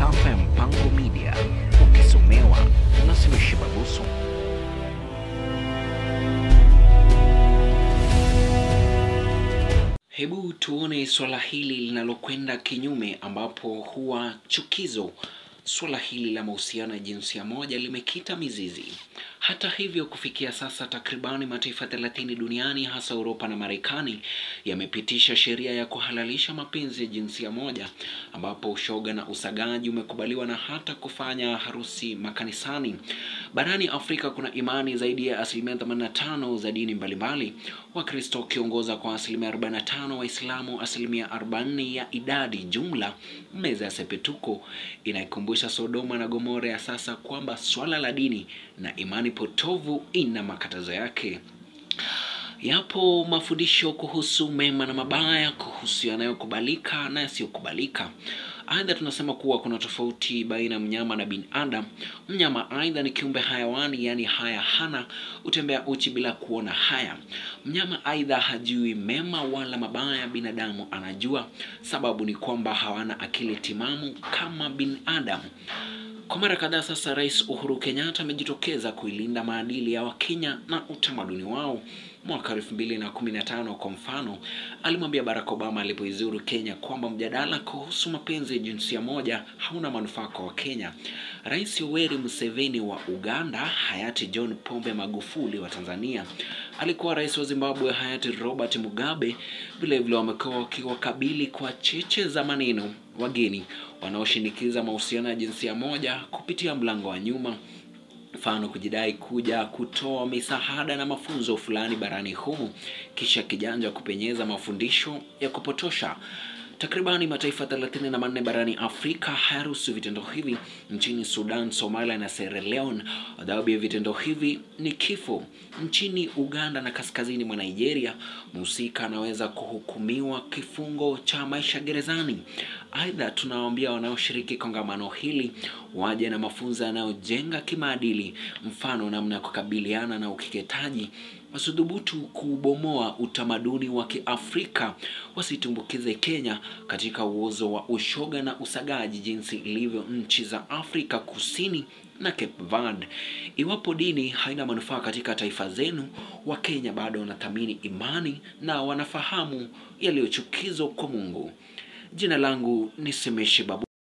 masafa ya Mpango Media, ukisomewa na Simishi Babusu. Hebu tuone swala hili linalokwenda kinyume, ambapo huwa chukizo Suala hili la mahusiano ya jinsia moja limekita mizizi. Hata hivyo, kufikia sasa takribani mataifa 30 duniani hasa Uropa na Marekani yamepitisha sheria ya kuhalalisha mapenzi ya jinsia moja, ambapo ushoga na usagaji umekubaliwa na hata kufanya harusi makanisani. Barani Afrika kuna imani zaidi ya asilimia 85 za dini mbalimbali, Wakristo wakiongoza kwa asilimia 45, Waislamu asilimia 40 ya idadi jumla. Meza ya Sepetuko inaikumbusha Sodoma na Gomora ya sasa kwamba swala la dini na imani potovu ina makatazo yake. Yapo mafundisho kuhusu mema na mabaya, kuhusu yanayokubalika na yasiyokubalika. Aidha, tunasema kuwa kuna tofauti baina ya mnyama na binadamu. Mnyama aidha ni kiumbe hayawani, yaani haya hana, utembea uchi bila kuona haya. Mnyama aidha hajui mema wala mabaya, binadamu anajua. Sababu ni kwamba hawana akili timamu kama binadamu. Kwa mara kadhaa sasa, Rais Uhuru Kenyatta amejitokeza kuilinda maadili ya Wakenya na utamaduni wao. Mwaka 2015 kwa mfano, alimwambia Barack Obama alipoizuru Kenya kwamba mjadala kuhusu mapenzi ya jinsia moja hauna manufaa kwa Wakenya. Rais Yoweri Museveni wa Uganda, hayati John Pombe Magufuli wa Tanzania, alikuwa rais wa Zimbabwe hayati Robert Mugabe, vilevile wamekuwa wakiwakabili kwa cheche za maneno wageni wanaoshinikiza mahusiano ya jinsia moja kupitia mlango wa nyuma mfano kujidai kuja kutoa misaada na mafunzo fulani barani humu, kisha kijanja kupenyeza mafundisho ya kupotosha. Takribani mataifa 34 barani Afrika hayaruhusu vitendo hivi. Nchini Sudan, Somalia na Sierra Leone, adhabu ya vitendo hivi ni kifo. Nchini Uganda na kaskazini mwa Nigeria, mhusika anaweza kuhukumiwa kifungo cha maisha gerezani. Aidha, tunawaambia wanaoshiriki kongamano hili waje na mafunzo yanayojenga kimaadili, mfano namna ya kukabiliana na ukeketaji wasidhubutu kuubomoa utamaduni wa Kiafrika, wasitumbukize Kenya katika uozo wa ushoga na usagaji jinsi ilivyo nchi za Afrika Kusini na Cape Verde. Iwapo dini haina manufaa katika taifa zenu, Wakenya bado wanathamini imani na wanafahamu yaliyochukizwa kwa Mungu. Jina langu ni Semeshi Babu.